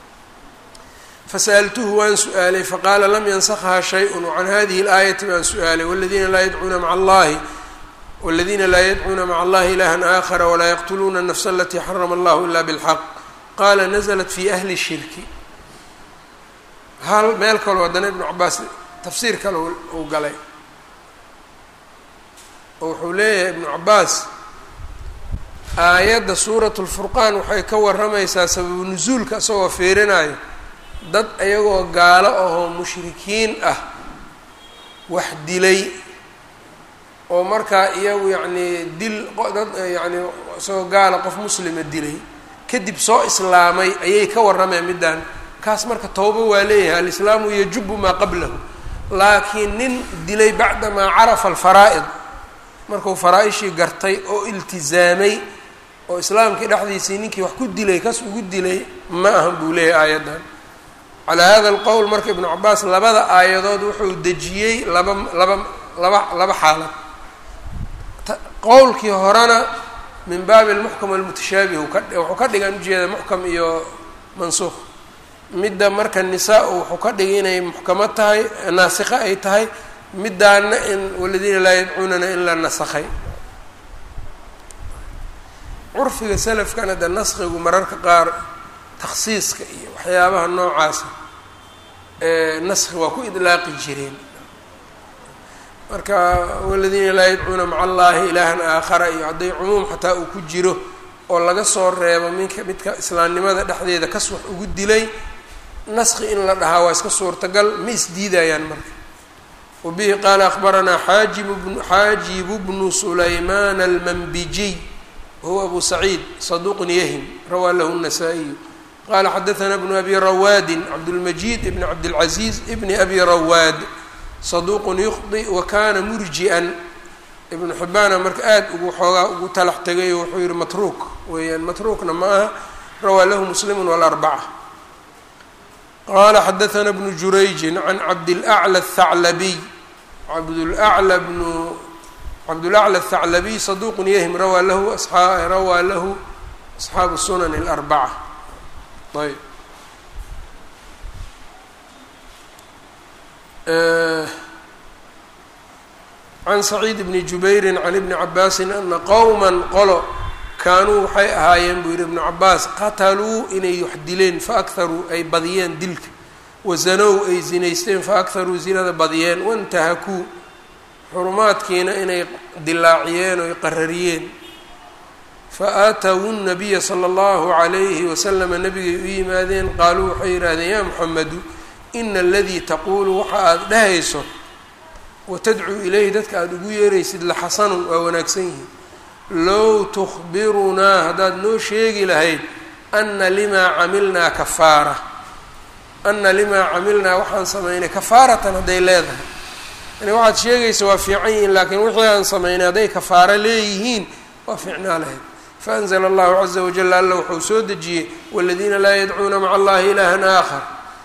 A: fasa'altuhu waan su-aalay faqaala lam yansakha shayء wacan hadihi اlaayati baan su-aalay wاladiina laa yadcuuna maca allahi wاldina laa yadcuuna maca allahi ilaha aakhara walaa yaqtuluuna الnafsa alatii xarama allahu ila bاlxaq qaala naزlat fi ahli shirki hal meel kaloo haddana ibnu cabaas tafsiir kale uu galay oo wuxuu leeyahay ibnu cabaas aayadda suurat اlfurqaan waxay ka waramaysaa sababu nusuulka isagoo fiirinayo dad ayagoo gaalo ahoo mushrikiin ah wax dilay oo markaa iyagu yacnii dil dad yacni isagoo gaala qof muslima dilay kadib soo islaamay ayay ka warrameen middaan kaas marka towba waa leeyahay alislaamu yajubu maa qablahu laakiin nin dilay bacdamaa carafa alfaraa'id markuu faraa-ishii gartay oo iltizaamay oo islaamkii dhexdiisii ninkii wax ku dilay kas ugu dilay ma ahan buu leeyahay aayaddan calaa hada alqowl marka ibnu cabaas labada aayadood wuxuu dejiyey laba laba laba laba xaalad qowlkii horena min baabi almuxkam almutashaabih wuxuu ka dhigan ujeeda muxkam iyo mansuuq midda marka nisaa wuxuu ka dhigay inay muxkamo tahay naasikho ay tahay middaana in waladiina laa yadcuunana in la nasakhay curfiga salafkana de naskigu mararka qaar takhsiiska iyo waxyaabaha noocaasa naski waa ku idlaaqi jireen marka waladiina laa yadcuuna maca allahi ilaahan aakhara iyo hadday cumuum xataa uu ku jiro oo laga soo reebo minka midka islaamnimada dhexdeeda kas wax ugu dilay naski in la dhahaa waa iska suurtagal ma isdiidayaan marka wabihi qaala akbaranaa xaajibu bnu xaajibu bnu sulaymaan almanbijiy wahuwa abu saciid saduuqun yahim rawaa lahu الnasaa-iyu qala xadaثna bnu abi rawaadin cabdاlmajid ibn cabdاlcaziiz ibni abi rawaad saduuqun yukhdi wa kana murji-an ibnu xibbaana marka aada ugu xoogaa ugu talax tegay oo wuxuu yihi matruuk weeyaan matruukna ma aha rawaa lahu muslimu walarbaca qaala xadaثna bnu jurayjin can cabdilأclى الthaclabiy cabdulأclى bnu cabdulأclى الthaclabiy saduuqun yahim rawaa lahu a rawaa lahu asxaabu sunan اlarbaca ayb can saciid bni jubayri can ibni cabaasin ana qowma qolo kaanuu waxay ahaayeen buu yihi ibnu cabaas qataluu inay wax dileen faakharuu ay badiyeen dilka wasanow ay zinaysteen faakharuu zinada badiyeen wantahakuu xurumaadkiina inay dilaaciyeen oo ay qarariyeen faatawu nabiya sala allahu calayhi wasalama nabigay u yimaadeen qaaluu waxay yidhaahdeen yaa muxamedu ina aladii taquulu waxa aada dhahayso watadcuu ilayhi dadka aada ugu yeeraysid la xasanun waa wanaagsan yihiin low tukhbirunaa haddaad noo sheegi lahayd ana limaa camilnaa kafaara ana limaa camilnaa waxaan samaynay kafaaratan hadday leedahay yani waxaad sheegaysa waa fiican yihiin laakiin wixii aan samaynay hadday kafaaro leeyihiin waa fiicnaa lahayd faanzla allahu caza wajal alla wuxuu soo dejiyey waladiina laa yadcuuna maca allahi ilaahan aakhar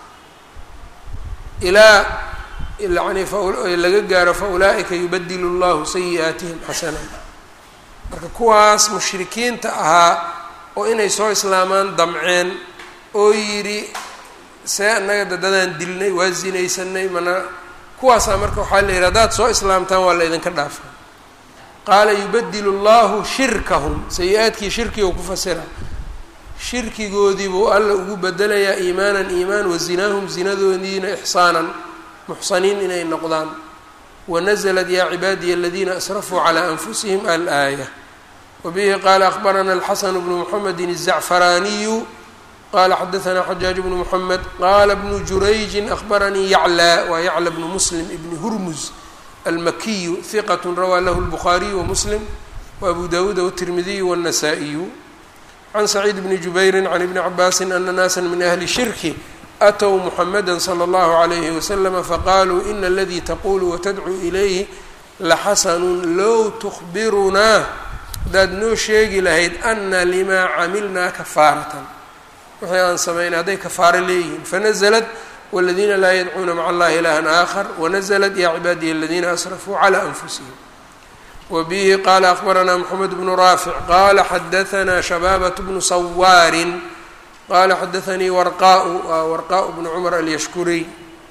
A: ilaa yani laga gaaro faulaa'ika yubadilu llahu sayi'aatihim xasanat marka kuwaas mushrikiinta ahaa oo inay soo islaamaan damceen oo yidhi see annaga dadadaan dilnay waa zinaysanay mana kuwaasaa marka waxaa la yidhi haddaad soo islaamtaan waa la idinka dhaafa qaala yubadilu llahu shirkahum sayi-aadkii shirkiga ku fasira shirkigoodii buu alla ugu bedelayaa iimaanan iimaan wa zinaahum zinadoodiina ixsaanan muxsaniin inay noqdaan wanaزlat ya cibaadiya aladiina asrafuu calى anfusihim alaaya wabihi qaala akbarana alxasan bnu mxamedi الzacfaraaniyu qala xadaثna xajaaj bnu mxamed qala bnu jurayji akbaranii yaclى waa yaclى bnu muslim ibni hurmuz almakiyu hiqat rawaa lahu اlbukhaariyu wamuslim waabu dawuuda wالtirmidiyu wالnasaa-iyu can saciid bni jubayri can ibni cabaasi ana naasa min ahli shirki atw mxameda slى اllahu عalayhi waslama faqaluu ina aladii taqulu watadcuu ilayhi laxasanu low tukbirunaa haddaad noo sheegi lahayd ana limaa camilnaa kafaaratan wixii aan samaynay hadday kafaaro leeyihiin fanazlat wاladiina laa yadcuuna maca allahi ilaha aakhar wanazlat ya cibaadiya aladiina asrafuu calى anfusihim wbihi qala akbaranaa mxamed bnu raafic qala xadaثna shabaabaة bnu sawaarin qala xadaثanii warqaء warqaء bnu cmr alyashkuriy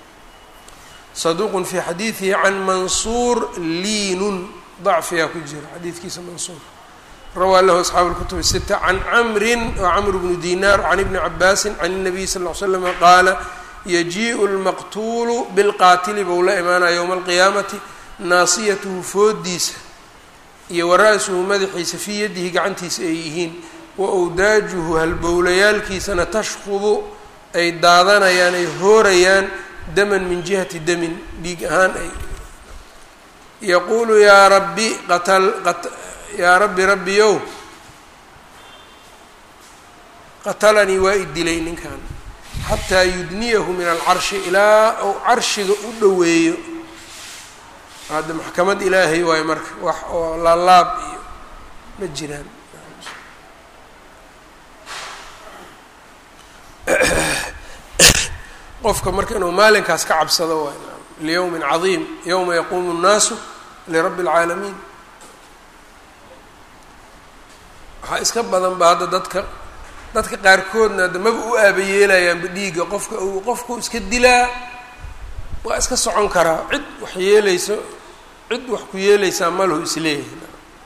A: saduq fi xadiiثihi can mansuur liinun ضacfiyaa ku jira xadiidkiisa mansuur rawaa lahu asxaabu اlkutub الsita can camri wcmr bnu dinar can ibni cabaasi can الnabiy sal ly slm qaala yajiiءu اlmaqtuulu bilqaatili bou la imaanaya ywma اlqiyaamati naasiyatuhu foodiisa iyo wara-suhu madaxiisa fii yadihi gacantiisa ay yihiin wa wdaajuhu halbowlayaalkiisana tashqubu ay daadanayaan ay hoorayaan daman min jihati damin dhiig ahaan ay yaquulu yaa rabbi qatal yaa rabbi rabbiyow qatalanii waa i dilay ninkan xataa yudniyahu min alcarshi ilaa uu carshiga u dhoweeyo hadda maxkamad ilaahay waayo marka wax oo laalaab iyo ma jiraan qofka marka inuu maalinkaas ka cabsado waay liyowmin cadiim yowma yaquumu اnnaasu lirabbi اlcaalamiin waxaa iska badan ba hadda dadka dadka qaarkoodna hadda maba u aabayeelayaanba dhiigga qofka uu qofku iska dilaa waa iska socon karaa cid wax yeelayso cid wax ku yeelaysaa malahu isleeyahay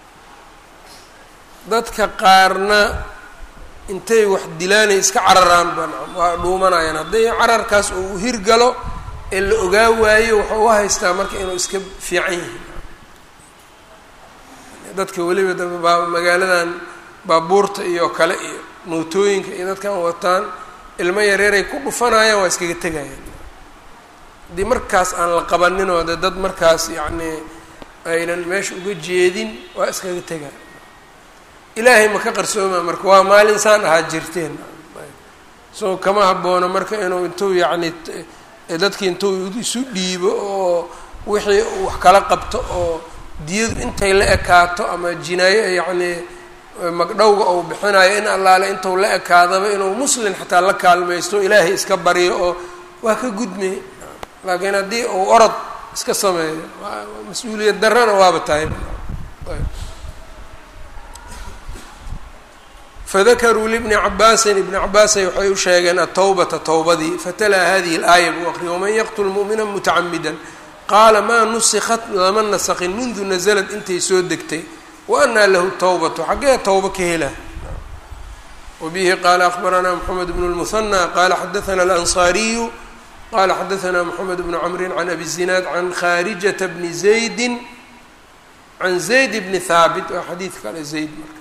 A: dadka qaarna intay wax dilaanay iska cararaan ba nacam waa dhuumanayaan hadday cararkaas oo u hirgalo ee la ogaa waayo wuxuu u haystaa marka inuu iska fiican yahay dadka weliba dambe baa magaaladan baabuurta iyo kale iyo mootooyinka iyo dadkan wataan ilmo yareeray ku dhufanayaan waa iskaga tegayaan haddii markaas aan la qabaninoo de dad markaas yacnii aynan meesha uga jeedin waa iskaga tegaan ilaahay ma ka qarsooma marka waa maalin saan ahaa jirteen so kama haboono marka inuu intuu yacni dadkii intuu isu dhiibo oo wixii uu wax kala qabto oo diyadu intay la ekaato ama jinaayo yacnii magdhowga uu bixinayo in allaale intuu la ekaadaba inuu muslin xataa la kaalmaysto ilaahay iska baryo oo waa ka gudmay laakiin haddii uu orod iska sameeyo mas-uuliyad darrana waaba tahay fadakaruu libni cabaasin ibni cabaasay waxay u sheegeen atawbata towbadii fatalaa hadihi اlaaya buu aqriyay waman yaqtul mu'mina mutacamida qaala maa nusikat lama nasaqin mundu naزlad intay soo degtay wa anaa lahu tawbatu xaggee towba ka hela wabihi qaala akbaranaa mxamed bnu اlmuhanى qaala xadaثna alanصaariyu qala xadaثna mxamed bnu cmri can abi zinaad can khaarijata bni zaydi can zayd bni haabit waa xadiid kale zayd marka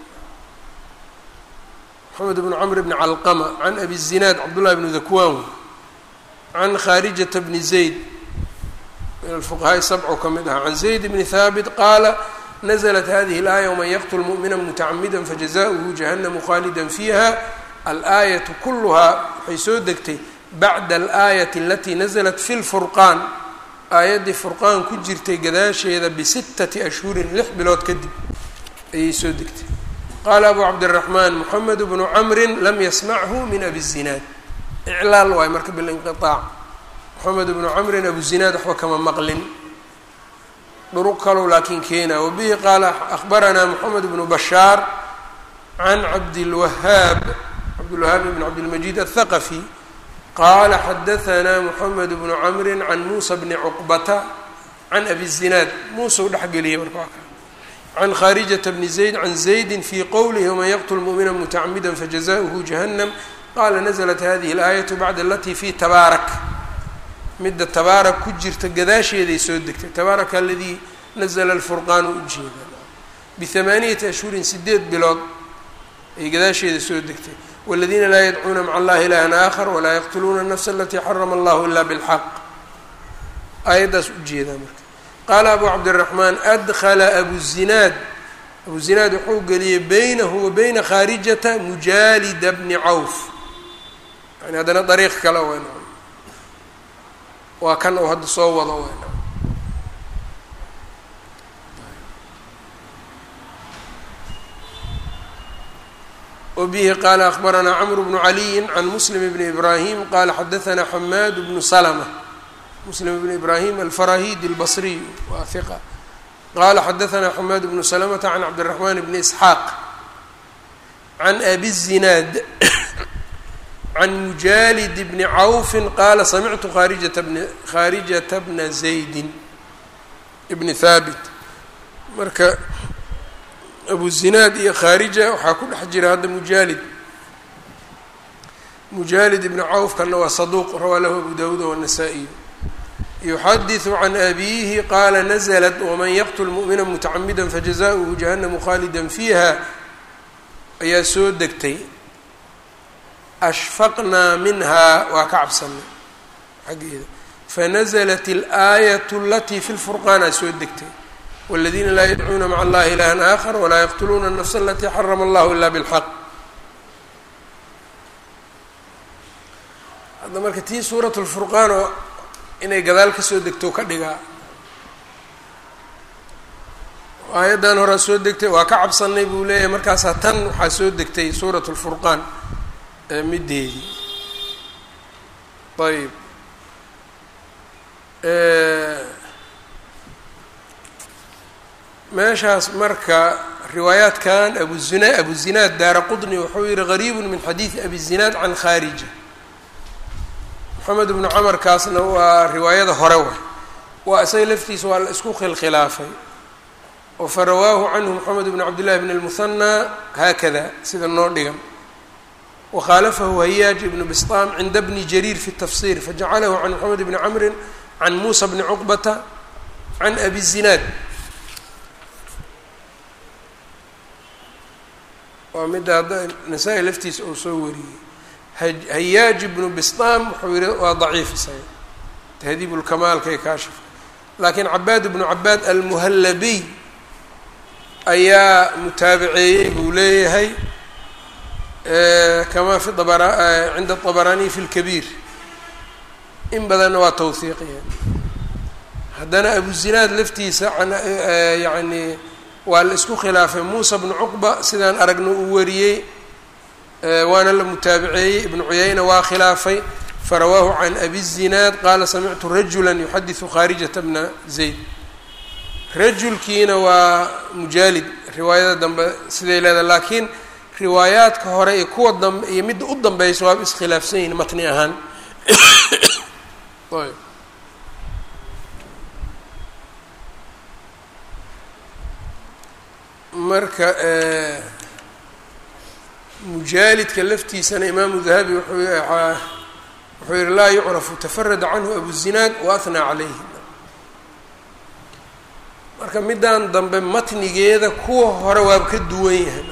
A: mxamed bn cmr bn calqama can abi zinaad cabdullahi bni dakwan can khaarijata bni zayd min alfuqahaai sabco ka mid aha can zayd bni haabit qaala naزlat hadihi اlaaya wman yaqtl muؤmina mutacamida fajazaؤuhu jahanmu khaalida fiiha alaayaةu kuluhaa waxay soo degtay bacda alaayaةi alatii naزlat fi اlfurqaan aayaddii furqaan ku jirtay gadaasheeda bisittati ashhurin lix bilood kadib ayay soo degtay qaala abu cabdالraxmaan moxamed bnu camri lam yasmachu min abi الzinaad iclaal waay marka bilinqiطaac moxamed bnu camrin abu zinaad waxba kama maqlin dhuruq kalow laakiin keena wabihi qaala ahbaranaa moxamed bnu bashaar can cabdilwahaab cabdilwahaab bn cabdilmajiid aلthaqafi qaala xadahanaa moxamed bnu camri can muusa bni cuqbata can abi zinaad muusa u dhexgeliyay marka waa ka can khaarijata bni zayd can zaydi fii qowlihi wman yaqtl mu'mina mutacamida fajazaؤuhu jahannam qaala naزlat hadihi اlaayaةu bacda alatii fi tabaarak midda tabaarak ku jirta gadaasheeday soo degtay tabaaraka aladii nazla alfurqaanu ujeeda bihamaaniyati ashhurin sideed bilood ay gadaasheeda soo degtay wاladiina laa yadcuuna maca allahi ilahan aakhar walaa yaqtuluuna الnafsa alatii xarama allahu ila bاlxaq aayaddaas ujeedaa marka qaala abu cabdالraxmaan adkla abu zinaad abu zinaad wuxuu geliyey baynahu wa bayna khaarijata mujaalida bni cawf yani haddana dariiq kale wen waa kan uu hadda soo wado wen wbihi qaala akbaranaa cmr bnu caliyi can muslim bni ibrahim qala xadaanaa xamaad bnu slma muslim bn ibrahim alfarahidi اlbصriy waa hiqa qala xadaanaa xamaad bnu slmta can cabdالraxman bni isxaaq can abi الzinaad can mujaalid bni cawfi qaala samictu kharijata bn khaarijata bna zaydi bni haabit marka abu zinaad iyo khaarija waxaa ku dhex jira hadda mujaalid mujaalid ibni cawfkana waa saduuq rawaa lahu abu dawuud wالnasaa-iy yuxadiثu can abiihi qaala naزlat wman yaqtl muؤmina mutacamida fajazaؤuhu jahanmu khaalida fiiha ayaa soo degtay ashfaqnaa minhaa waa ka cabsanay xaggeeda fanazlat اlaayaة alatii fi lfurqaana soo degtay wاladiina laa yadcuuna maca allahi ilaha aakhar walaa yaqtuluuna الnafsa alatii xarama allahu ila bاlxaq hadda marka tii suuraة اlfurqaan oo inay gadaal kasoo degto ka dhigaa aayaddan horaa soo degtay waa ka cabsanay buu leeyahay markaasaa tan waxaa soo degtay suurat lfurqaan middeedii ayb meeshaas marka riwaayaadkan abuzina abuzinaad daara qudni wuxuu yihi gariibu min xadiidi abi zinaad can khaarija moxamed bnu camarkaasna waa riwaayada hore way waa isaga laftiisa waa la isku khilkhilaafay oo farawaahu canhu moxamed bn cabdillahi bn اlmuhanaa haakada sida noo dhigan wakhaalafahu hayaaj ibnu bisطaam cinda bni jariir fi الtafsir fajacalahu can moxamed bni camri can muusa bni cuqbata can abi zinaad waa midda hadda nasaa-i laftiisa uu soo wariyey hayaaj ibnu bisطaam wuxuu yihi waa daciif isaga tahdiib lkamaalkay kaashifa laakiin cabaad ibnu cabaad almuhallabiy ayaa mutaabaceeyey buu leeyahay kama fi abara cinda طabaraaniy fi اlkabiir in badanna waa tawhiiqiya haddana abuzinaad laftiisa yani waa la isku khilaafay muusa bnu cuqba sidaan aragna uu wariyey waana la mutaabaceeyey ibnu cuyayna waa khilaafay farawaahu can abi الzinaad qaala samictu rajula yuxadiثu khaarijata bna zayd rajulkiina waa mujaalid riwaayada dambe siday leedahay laakiin riwaayaadka hore iyo kuwa dambe iyo midda u dambeysa waaba iskhilaafsan yihin matni ahaan marka mujaalidka laftiisana imaamu dahabi wuxuu wuxuu yihi laa yucrafu tafarada canhu abuzinaad waahnaa calayhi marka middan dambe matnigeeda kuwa hore waaba ka duwan yahay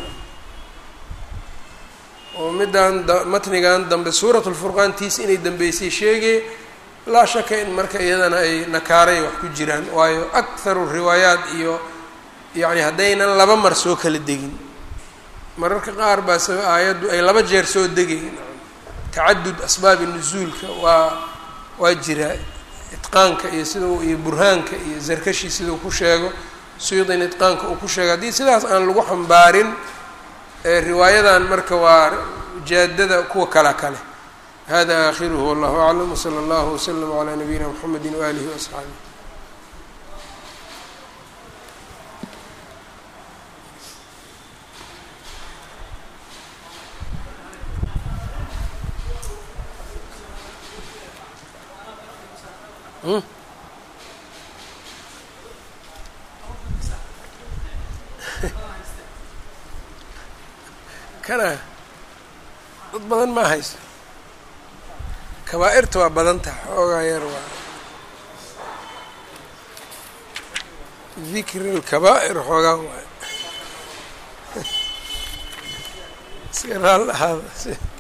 A: oo middan matnigan dambe suurat lfurqaantiis inay dambeysay sheegay laa shaka in marka iyadana ay nakaaray wax ku jiraan waayo akharu riwaayaat iyo yacni haddaynan laba mar soo kala degin mararka qaar baa s aayaddu ay laba jeer soo degayn tacadud asbaabi nusuulka waa waa jiraa itqaanka iyo sida iyo burhaanka iyo zarkashi sidau ku sheego suyuudin itqaanka uu ku sheego haddii sidaas aan lagu xambaarin riwaayadan marka waa jaadada kuwa kala kale hada aakhiruhu wallahu aclam wsala allahu waslama calaa nabiyina mxamedi waalihi waasxaabih kana dad badan ma hayso kabaa-irta waa badan taha xoogaa yar waa dikri lkabaa'ir xoogaa waay iska raal ahaada